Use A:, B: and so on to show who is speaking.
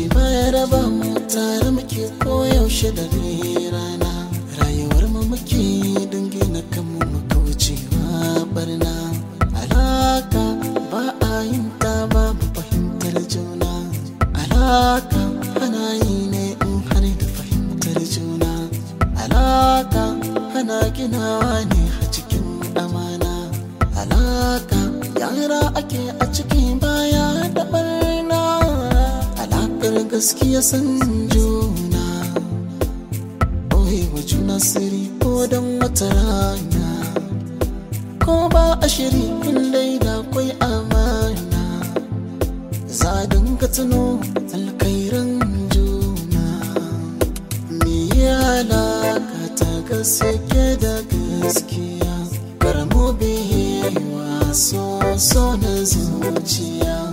A: Zumunci baya raba mu tare muke koyaushe da rana Rayuwar mu muke dangi na kanmu muka wucewa barna Alaka ba a yin ta ba mu fahimtar juna Alaka ana yi ne in har da fahimtar juna Alaka ana ginawa ne a cikin amana Alaka yara ake a cikin baya da barna Alakar gaskiya san juna Oye wa juna siri ko don wata rana Ko ba a shiri in dai da kwai amana Za a dinga tuno alkairan juna Me ya alaka ta gaske da gaskiya Karamo biyewa so so na zuciya